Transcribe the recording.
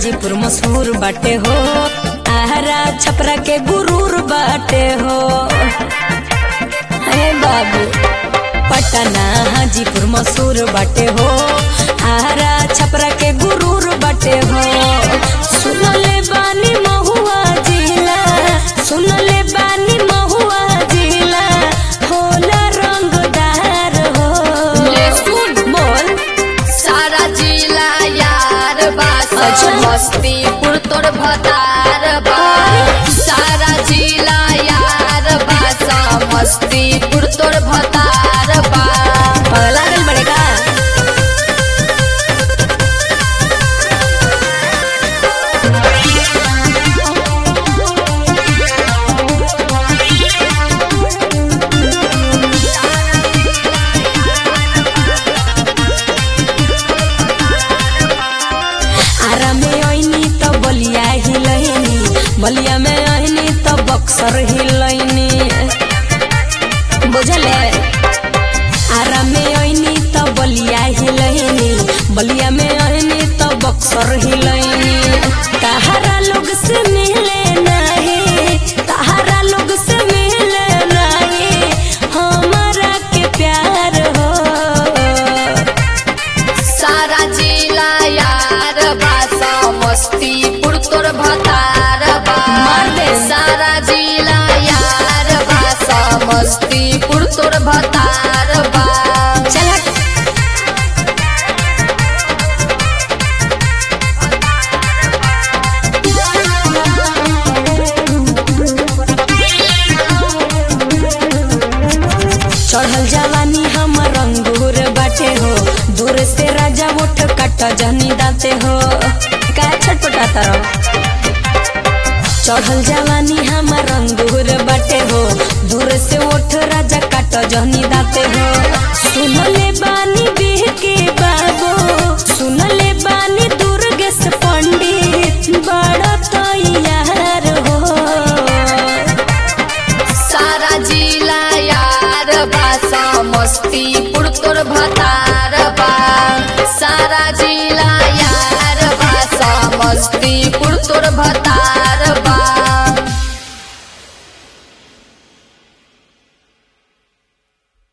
हाजीपुर मशहूर बाटे हो आहरा छपरा के गुरूर बाटे हो हे बाबू पटना हाजीपुर मशहूर बाटे हो आहरा छपरा के गुरूर बाटे हो सुनले बानी महुआ जिला सुनले बानी महुआ जिला होला रंगदार हो ले सुन। बोल सारा जिला यार बा अच्छा। मस्तीपुर तोर भतार बा सारा जिला यार बा मस्तीपुर तोर भतार बा पगला गल बड़े का आरा में आईनी तो बलिया हिलैनी बलिया में आईनी तो बक्सर हिलैनी बुझले आरा में आईनी तो बलिया हिलैनी बलिया में आईनी तो बक्सर हिलैनी तहारा लोग से मिले नहीं तहारा लोग से मिले नहीं हमारा के प्यार हो सारा जिला यार बा मस्तीपुर तोर भतार बा मार दे। सारा जिला यार बा मस्तीपुर तोर भतार बा चल हट। चढ़ल जवानी हम रंगूर बाटे हो दूर से राजा उठ कट जनी दाते हो का छटपटाता रहो चढ़ल जवानी हम रंगूर बाटे हो दूर से उठ राजा काट जनी दाते हो सुनले बानी बिह के बाबू सुनले बानी दुर्गेश पंडित बड़ा तैयार हो सारा जिला यार बा मस्तीपुर तोर भतार बा सारा जिला यार बा मस्तीपुर तोर भतार